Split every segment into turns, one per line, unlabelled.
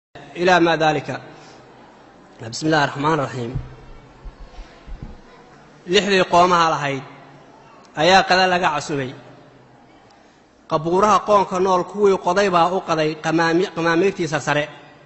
ilaa maa daalika bismi illahi raxmaan raxiim lixdii qoomaha lahayd ayaa qada laga casumay qabuuraha qoonka nool kuwii qoday baa u qaday qamaamiirtii sarsare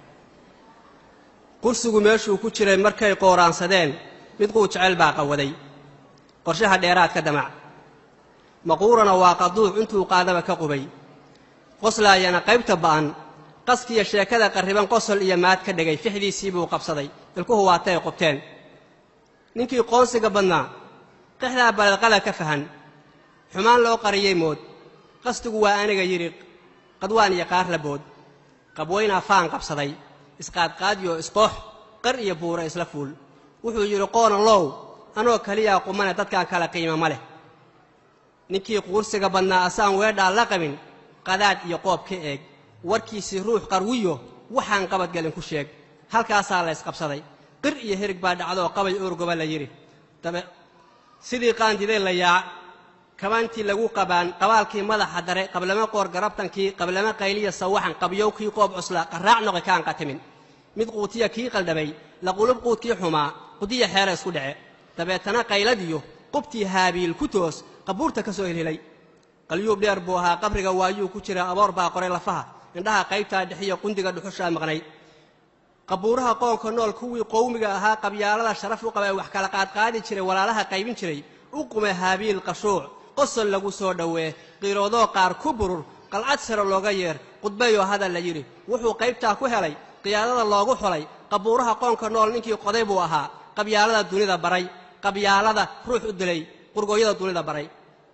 qursigu meeshuu ku jiray markay qooraansadeen mid quu jecel baa qawaday qorshaha dheeraadka damac maquurana waa qaduuc intuu qaadaba ka qubay qoslaayana qaybta ba'an qaskiya sheekada qarriban qosol iyo maad ka dhegay fixdiisii buu qabsaday ilkuhu waatay qubteen ninkii qoonsiga badnaa qixdaa baledqala ka fahan xumaan loo qariyey mood qasdigu waa aniga yidhi qadwaan iyo qaar labood qabwaynaa faan qabsaday isqaadqaadiyo isqoox qar iyo buura isla fuul wuxuu yidhi qoonan low anoo keliyaa qumane dadkaan kala qiima ma leh ninkii quursiga badnaa asaan weedhaa la qabin qadaad iyo qoob ka eeg warkiisii ruux qarwiyo waxaan qabadgelin ku sheeg halkaasaa la ysqabsaday qir iyo herig baa dhacdoo qabay oorgoba la yidhi dabe sidii qaandideen la yaac kabaantii lagu qabaan qabaalkii madaxa dare qablama qoor garabtankii qablama qayliya sawaxan qabyow kii qoob cusla qarraac noqi kaan qatimin mid quutiya kii qaldhabay laqulub quudkii xumaa qudiya xeera isku dhece dabeetana qayladiyo qubtii haabiil ku toos qabuurta ka soo helhelay qalyuub dheer buu ahaa qabriga waayuu ku jira aboor baa qoray lafaha indhaha qaybtaa dhexiyo qundiga dhuxushaa maqnayd qabuuraha qoonka nool kuwii qowmiga ahaa qabyaalada sharaf u qabay wax kala qaadqaadi jiray walaalaha qaybin jiray u qume haabiil qashuuc qosol lagu soo dhowee qiiroodoo qaar ku burur qalcad sare looga yeer qudbayoo hadal la yidhi wuxuu qaybtaa ku helay qiyaadada loogu xolay qabuuraha qoonka nool ninkii qoday buu ahaa qabyaalada dunida baray qabyaalada ruux u dilay qurgooyada dunida baray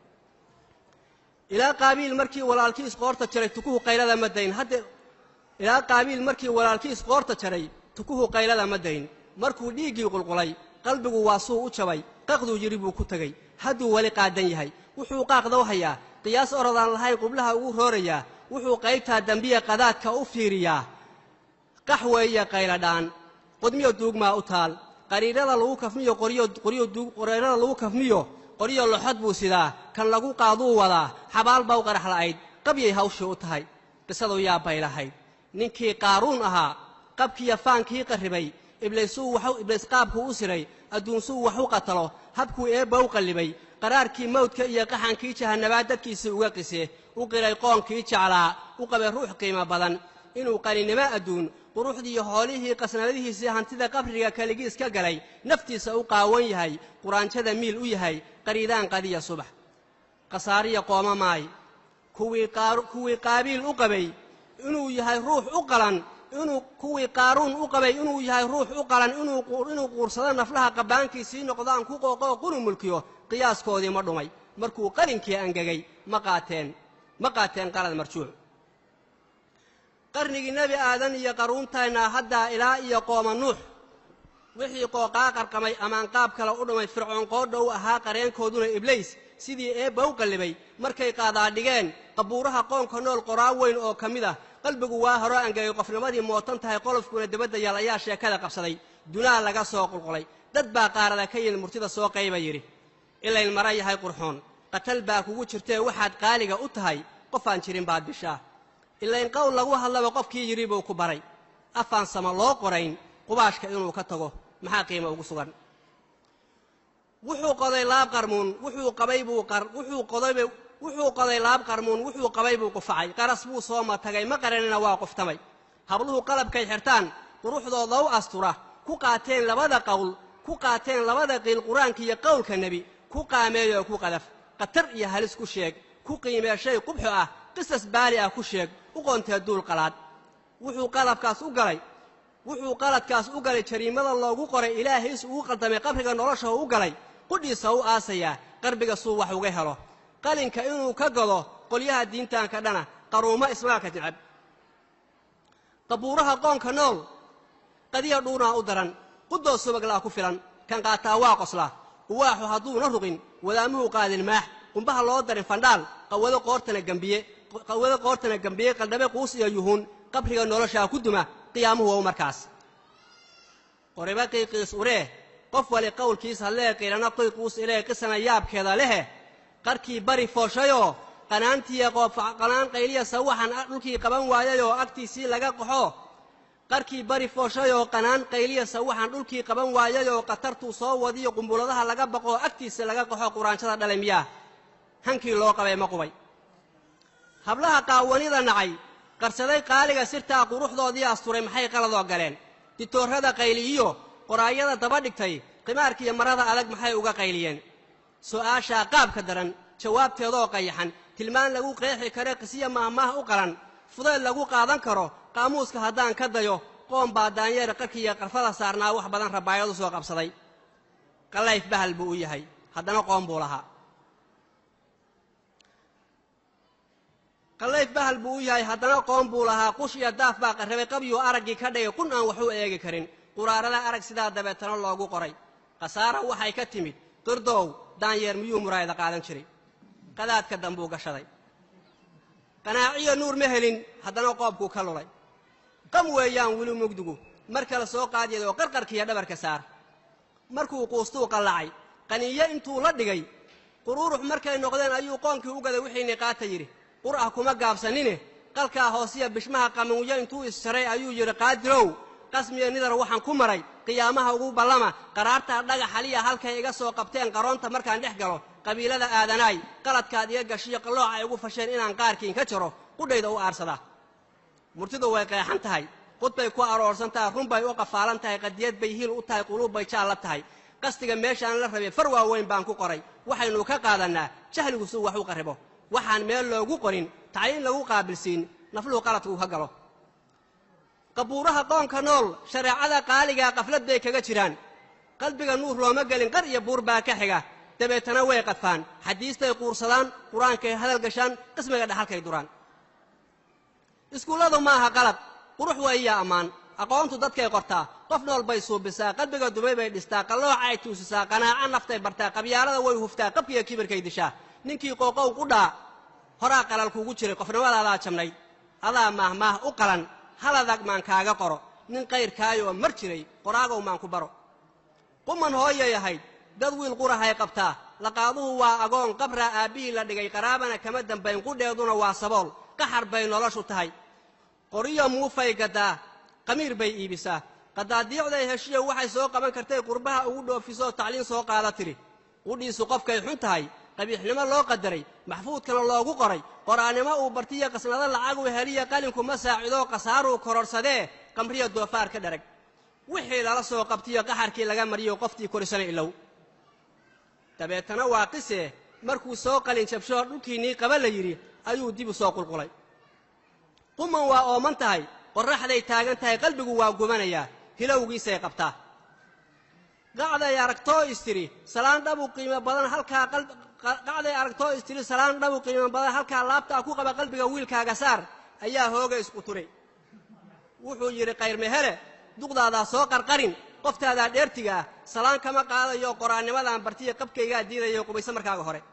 ilaa qaabiil markii walaalkii isqoorta jaray tukuhu qaylada ma dayn hadde ilaa qaabiil markii walaalkii isqoorta jaray tukuhu qaylada ma dayn markuu dhiiggii qulqulay qalbigu waa suu u jabay qaqduu yidhi buu ku tegey hadduu weli qaadan yahay wuxuu qaaqdaw hayaa qiyaas orodaan lahayn qublaha ugu roorayaa wuxuu qaybtaa dembiya qadaadka u fiiriyaa qax weeye qayladhaan qudmiyo duugmaa u taal qariirada lagu kafmiyo qoryaqoreerada lagu kafmiyo qoryo loxod buu sidaa kan lagu qaaduu wadaa xabaal baw qarax la'ayd qabyay hawshii u tahay qisadu yaa bay lahayd ninkii qaaruun ahaa qabkiiyo faankii qarribay ibliis qaabkuu u siray adduunsuu wax u qatalo habkuu eebba u qallibay qaraarkii mawdka iyo qaxankii jahannabaad dadkiisii uga qise u qiray qoonkii jeclaa u qabay ruux qiimo badan inuu qaninimo adduun quruxdiiyo hoolihii qasnadadihiisii hantida qabriga keligiis ka galay naftiisa u qaawan yahay quraanjada miil u yahay qariidaan qadiya subax khasaariya qooma maay kuwii qaabiil u qabay inuu yahay ruux u qalan inuu kuwii qaaruun u qabay inuu yahay ruux u qalan inuu quursado naflaha qabbaankiisii noqdaan ku qooqoo qunu mulkiyo qiyaaskoodii ma dhumay markuu qalinkii angegay ma qaateen ma qaateen qalad marjuuc qarnigii nebi aadan iyo qaruuntayna haddaa ilaa iyo qooma nuux wixii qooqaa qarqamay amaan qaab kale u dhumay fircoon qoodhow ahaa qareenkooduna iblays sidii eebba u qallibay markay qaadaadhigeen qabuuraha qoonka nool qoraa weyn oo ka mid ah qalbigu waa horo angegay qofnimadii mootan tahay qolofkuna dibadda yaal ayaa sheekada qabsaday dunaa laga soo qulqulay dad baa qaarada ka yimid murtida soo qayba yidhi ilayn mara yahay qurxoon qatal baa kugu jirtee waxaad qaaliga u tahay qofaan jirin baad bishaa ilayn qowl lagu hadlaba qofkii yidhi buu ku baray afaan sama loo qorayn qubaashka inuu ka tago maxaa qiimo ugu sugan wuxuu qoday laab qarmuun wuxuu qabay buu wuxuu qodayba wuxuu qoday laab qarmuun wuxuu qabay buu qufacay qaras buu soo matagay ma qaranina waa quftamay habluhu qalabkay xirtaan quruxdooda u astura ku qaateen labada qowl ku qaateen labada qiil qur-aanka iyo qowlka nebi ku qaameeyoo ku qadaf khatar iyo halis ku sheeg ku qiimee shay qubxo ah qisas baali ah ku sheeg u qoontee duul qalaad wuxuu qalabkaas u galay wuxuu qaladkaas u galay jariimada loogu qoray ilaahays ugu qaldamay qabriga nolosha u galay qudhiisa u aasayaa qarbiga suu wax uga helo qalinka inuu ka godo qolyaha diintaanka dhana qaruumo ismaalka jeceb qabuuraha qoonka nool qadiya dhuunaa u daran qudoo subaglaa ku filan kan qaataa waa qoslaa uwaaxu hadduuna ruqin wadaamuhu qaadin maax qumbaha loo darin fandhaal qawado qoortana gambiye qawado qoortana gambiye qaldhabe quus iyo yuhuun qabriga noloshaa ku duma qiyaamuhu wow markaas qoriba qiiqiis uree qof wali qowlkiis hadlee qiilana qiiquus ilee qisana yaabkeeda lehe qarkii bari fooshayoo qanaantiiya qoofqanaan qayliya sawaxan dhulkii qaban waayayoo agtiisii laga qaxo qarkii bari fooshay oo qanaan qayliyasa waxaan dhulkii qaban waayay oo khatartuu soo wadiyo qumbuladaha laga baqoo agtiisa laga qaxo quraanshada dhalay miyaa hankii loo qabay ma qubay hablaha qaawanida nacay qarsaday qaaliga sirtaa quruxdoodii asturay maxay qaladoo galeen ditoorrada qayliyiyo qoraayada daba dhigtay qimaarkiiyo marada adag maxay uga qayliyeen su'aashaa qaabka daran jawaabteedoo qayaxan tilmaan lagu qeexi kare qisiya maahmaah u qalan fudayd lagu qaadan karo qaamuuska haddaan ka dayo qoom baa daanyeer qarkiiyo qarfada saarnaa wax badan rabaayadu soo qabsaday qallayf bahal buu u yahay haddana qoom buu lahaa qallayf bahal buu u yahay haddana qoom buu lahaa qush iyo daaf baa qarrabay qabyuu araggii ka dhigay qun aan waxu eegi karin quraarada arag sidaa dabeetana loogu qoray khasaara waxay ka timid qirdow daanyeer miyuu muraayada qaadan jiray qadaadka dambuu gashaday qanaaciyo nuur ma helin haddana qoobkuu ka lulay qam weeyaan weli mugdigu mar kale soo qaadiyadoo qarqarkiiyo dhabarka saar markuu quustuu qallacay qaniiyo intuu la dhigay quruurux markay noqdeen ayuu qoonkii u gaday wixii niqaata yidhi qur ah kuma gaabsanine qalkaa hoosiya bishmaha qamuunyo intuu isjaray ayuu yidhi qaadirow qasmiya nidar waxaan ku maray qiyaamaha ugu ballama qaraartaa dhagaxaliya halkay iga soo qabteen qaroonta markaan dhex galo qabiilada aadanaay qaladkaad iga gashiyo qallooc ay ugu fasheen inaan qaarkiin ka jaro qudhayda u aarsadaa murtidu way qeexan tahay qud bay ku aroorsan tahay run bay u qafaalan tahay qadiyad bay hiil u tahay quluub bay jaal la tahay qasdiga meeshaan la rabay far waaweyn baan ku qoray waxaynu ka qaadannaa jahligu suu wax u qarribo waxaan meel loogu qorin tacliin lagu qaabilsiin nafluhu qaladkuu ka galo qabuuraha qoonka nool shareecada qaaligaa qaflad bay kaga jiraan qalbiga nuur looma gelin qar iyo buur baa ka xiga dabeetana way qadfaan xadiistay quursadaan qur-aankay hadal gashaan qismiga dhaxalkay duraan iskuulladu ma aha qalad qurux weeyaa ammaan aqoontu dadkay qortaa qof nool bay suubisaa qalbiga dumay bay dhistaa qallooca ay tuusisaa qanaaco naftay bartaa qabyaalada way huftaa qabkiiyo kibirkay dishaa ninkii qooqow qudhaa horaa qalal kuugu jiray qofnimadaadaa jabnayd adaa maahmaah u qalan haladag maan kaaga qoro nin qayrkaayoo mar jiray qoraagow maan ku baro quman hooyay ahayd dad wiil qurahay qabtaa laqaaduhu waa agoon qabraa aabbihii la dhigay qaraabana kama dambayn qudheeduna waa sabool qaxar bay noloshu tahay qoriyo muufay gaddaa qamiir bay iibisaa qadaadiicday heshiyo waxay soo qaban kartay qurbaha ugu dhoofisoo tacliin soo qaada tiri qudhiisu qofkay xun tahay qabiixnimo loo qadaray maxfuudkana loogu qoray qoraannimo uu bartiyo qasnado lacagu heliya qalinkuma saacidoo khasaaruu kororsadee qamriya doofaar ka dharag wixii lala soo qabtiyo qaxarkii laga mariyo qoftii korisana ilow dabeetana waa qisee markuu soo qalin jabshoo dhulkiinnii qaba la yidhi ayuu dib u soo qulqulay quman waa ooman tahay qorraxday taagan tahay qalbigu waa gubanayaa hilowgiisay qabtaa qacday aragtoo istiri salaan dhabu qiimo badan halkaa qacday aragtoo istiri salaan dhabu qiimo badan halkaa laabtaa ku qaba qalbiga wiilkaaga saar ayaa hooga isku turay wuxuu yidhi kayrmehele duqdaadaa soo qarqarin qoftaadaa dheertiga ah salaan kama qaadayo qoraannimadaan bartiya qabkaygaa diidayo qubayso markaaga hore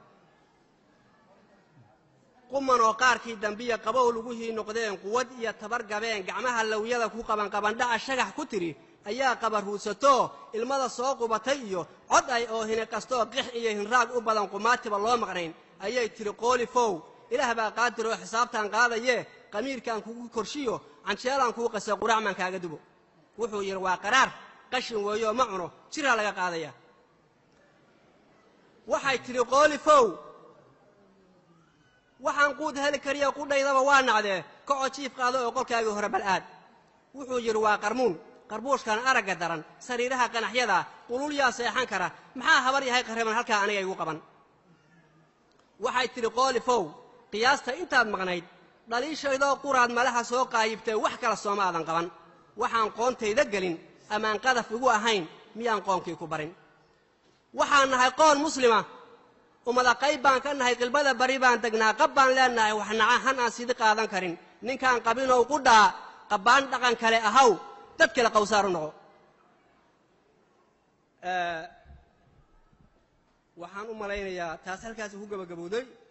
quman oo qaarkii dambiya qabow laguhii noqdeen quwad iyo tabar gabeen gacmaha lawyada ku qaban qabandhaca shagax ku tiri ayaa qabarruudsatoo ilmada soo qubatay iyo cod ay oohine kastoo qix iyo hinraag u badan qumaatiba loo maqnayn ayay tiri qoolifow ilaah baa qaadir oo xisaabtaan qaadayee qamiirkaan kugu korshiyo canjeelaan kuu qasa quraacmaan kaaga dubo wuxuu yidhi waa qaraar qashin weeyoo ma cuno jiraa laga qaadaya waxay tidhi qoolifow waxaan quud heli kariya qudhaydaba waa nacdee kacoo jiif qaado oo qolkaagii hore bal aad wuxuu yidhi waa qarmuun qarbuushkan aragga daran sariiraha qanaxyada qululyaa seexan kara maxaa habar yahay qarriban halkaa aniga igu qaban waxay tidhi qoolifow qiyaasta intaad maqnayd dhaliishaydoo quraad malaha soo qaayibtee wax kala sooma aadan qaban waxaan qoontayda gelin amaan qadaf igu ahayn miyaan qoonkii ku barin waxaan nahay qoon muslima ummada qayb baan ka nahay qilbada bari baan degnaa qab baan leennahay wax naca han aan sidi qaadan karin ninkaan qabinow qudhaa qabbaan dhaqan kale ahaw dad kale qawsaaru noqo waxaan u malaynayaa taas halkaasi ku gabagabowday